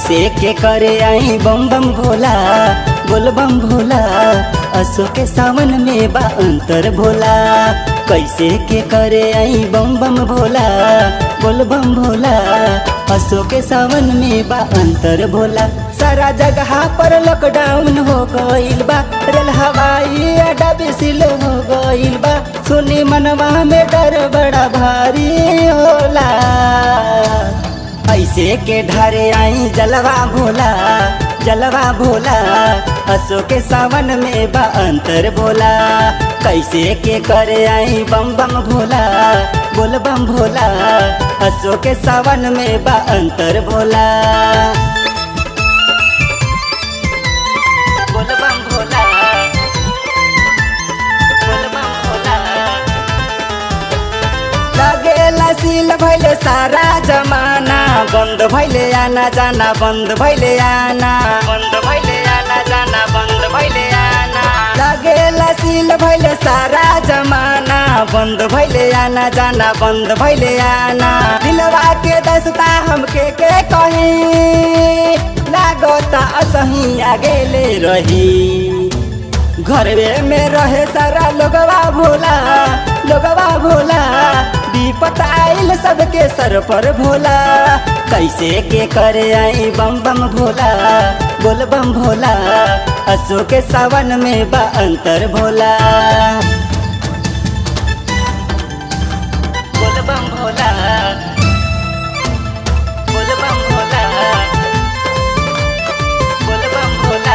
कैसे के करे आई बम बम भोला बोल बम भोला असो के सावन में बा अंतर भोला कैसे के करे आई बम बम भोला बोल बम भोला असो के सावन में बा अंतर भोला सारा जगह पर लॉकडाउन हो गइल बा रेल हवाई अड्डा बिसिल हो गइल बा सुनी मनवा में डर बड़ा भारी होला ऐसे के ढारे आई जलवा भोला जलवा भोला असो के सावन में बा अंतर भोला कैसे के करे आई बम बम भोला बोल बम भोला असो के सावन में बा अंतर भोला बोल बम भोला बोल बम भोला लगेला सील भैले सारा जमाना बन्द भैले आना जाना बन्द भैले आना बन्द भैले आना जाना बन्द भैले आना लगेला सील भैले सारा जमाना बन्द भैले आना जाना बन्द भैले आना दिलवा के दसता हमके के कही लागता असही आगेले रही घरवे में रहे सारा लोगवा भोला लोगवा भोला विपत आइल सबके सर पर भोला कैसे के करे आई बम बम भोला बोल बम भोला असो के सावन में बा अंतर भोला बोल बम भोला बोल बम भोला बोल बम भोला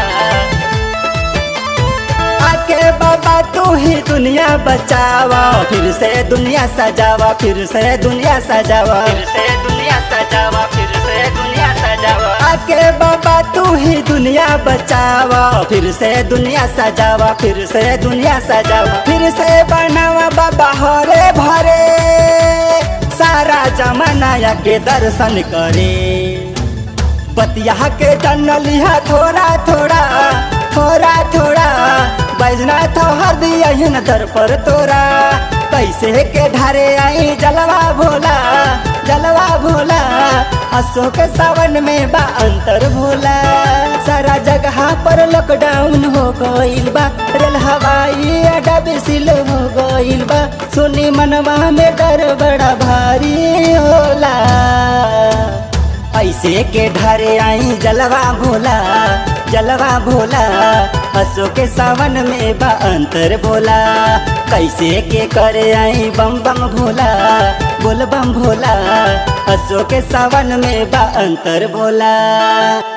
आके बाबा तू ही दुनिया बचावा फिर से दुनिया सजावा फिर से दुनिया सजावा फिर से दुनिया सजावा फिर से दुनिया सजावा आके बाबा तू ही दुनिया बचावा फिर से दुनिया सजावा फिर से दुनिया सजावा फिर से बनावा बाबा हरे भरे सारा जमाना के दर्शन करे बतिया के जन लिहा थोड़ा थोड़ा थोड़ा थोड़ा बैजनाथ हर दिया दर पर तोरा कैसे के ढारे आई जलवा भोला जलवा भोला अशोक सावन में बा अंतर भोला सारा जगह पर लॉकडाउन हो गइल बा रेल हवाई अड्डा बिसिल हो गइल बा सुनी मनवा में डर बड़ा भारी होला ऐसे के ढारे आई जलवा भोला जलवा भोला असो के सावन में बा अंतर भोला कैसे के करे आई बम बम भोला बोल बम भोला असो के सावन में बा अंतर भोला